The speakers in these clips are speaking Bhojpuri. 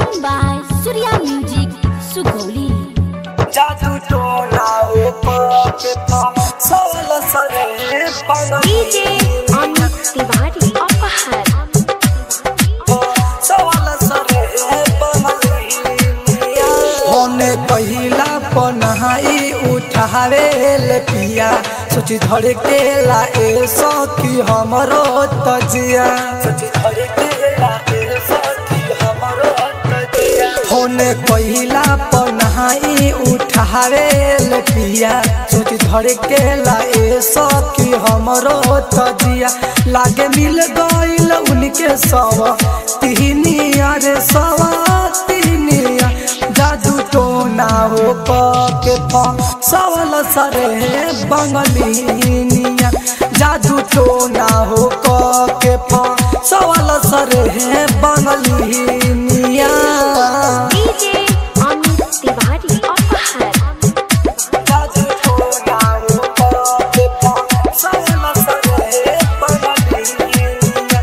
Recording by Surya Music, Sugoli. जादू टोना ऊपर के पास सोल सरे पागल DJ Amit Tiwari Apahar. सोल सरे बमलिया होने पहिला पनहाई उठावे ले पिया सोची धड़ के ला ए सखी हमरो तजिया सोची धड़ के ला ए सखी हमरो तजिया होने पहिला पनहाई उठावे ले पिया सोची धड़ के ला ए सखी हमरो तजिया लागे मिल गइल उनके सवा तिहनिया रे सवा तिहनिया जादू टोना हो के सवल सरे बंगलिनिया जादू टोना हो के सवल सरे बंगलिनिया DJ Amit Tiwari Apahar. जादू टोना हो के सवल सरे बंगलिनिया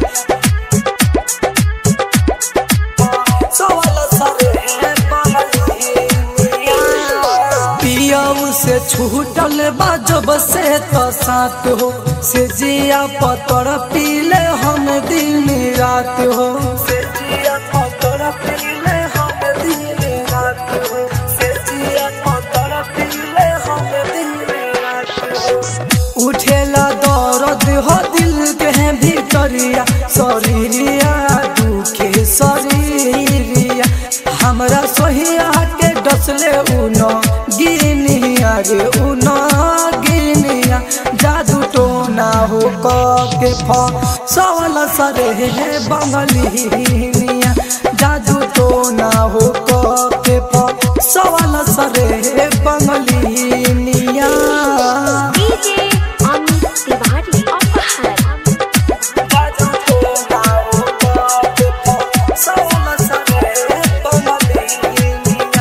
सवल सरे बंगलिनिया पियऊ से छूटल बाजब से तो साथ हो से जिया पतर पीले हम दिन रात हो से जिया पतर पीले हम दिन रात हो से जिया पतर पीले हम दिन रात हो उठेला दर्द हो दिल के भीतरिया शरीरिया दुखे शरीरिया हमरा सोहिया के डसले उनो गिनिया रे उनो गिनिया जादू टोना हो क के फ सवल सरे हे बंगलिनिया जादू टोना हो क के फ सवल सरे हे बंगलिनिया DJ Amit Tiwari Apahar. जादू टोना हो क के फ सवल सरे हे बंगलिनिया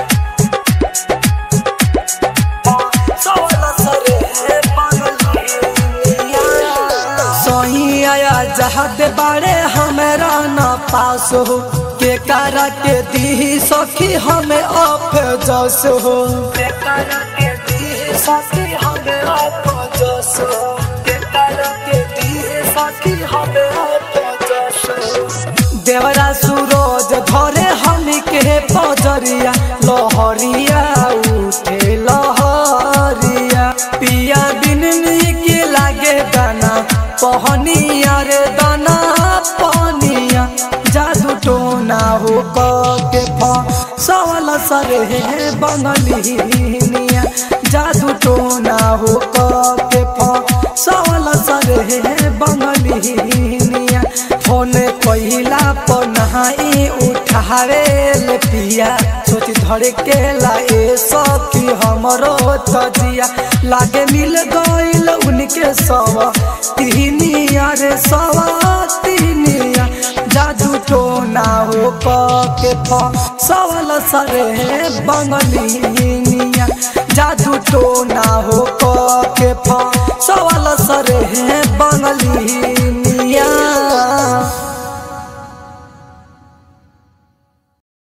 सोहिया जहद बारे हमरा न पास हो के करा के दी सखी हमें अफ जस हो के करा के दी सखी हमें अफ जस हो के करा के दी सखी हमें अफ जस हो देवरा सूरज धरे हम के पजरिया लहरिया उठे लहरिया पिया बिन के लागे दाना पहनिया रे दाना पहनिया जादू टोना हो क के फ सवल सरे हे बंगलिनिया जादू टोना हो क के फ सवल सरे हे बंगलिनिया होने पहिला पनहाई उठावे ले पिया सोच धड़ के ला ए सखी हमरो तजिया लागे मिल गइल उनके सवा तिहनिया रे सवा तिहनिया जादू टोना हो क के फ सवल सरे बंगलिनिया जादू टोना हो क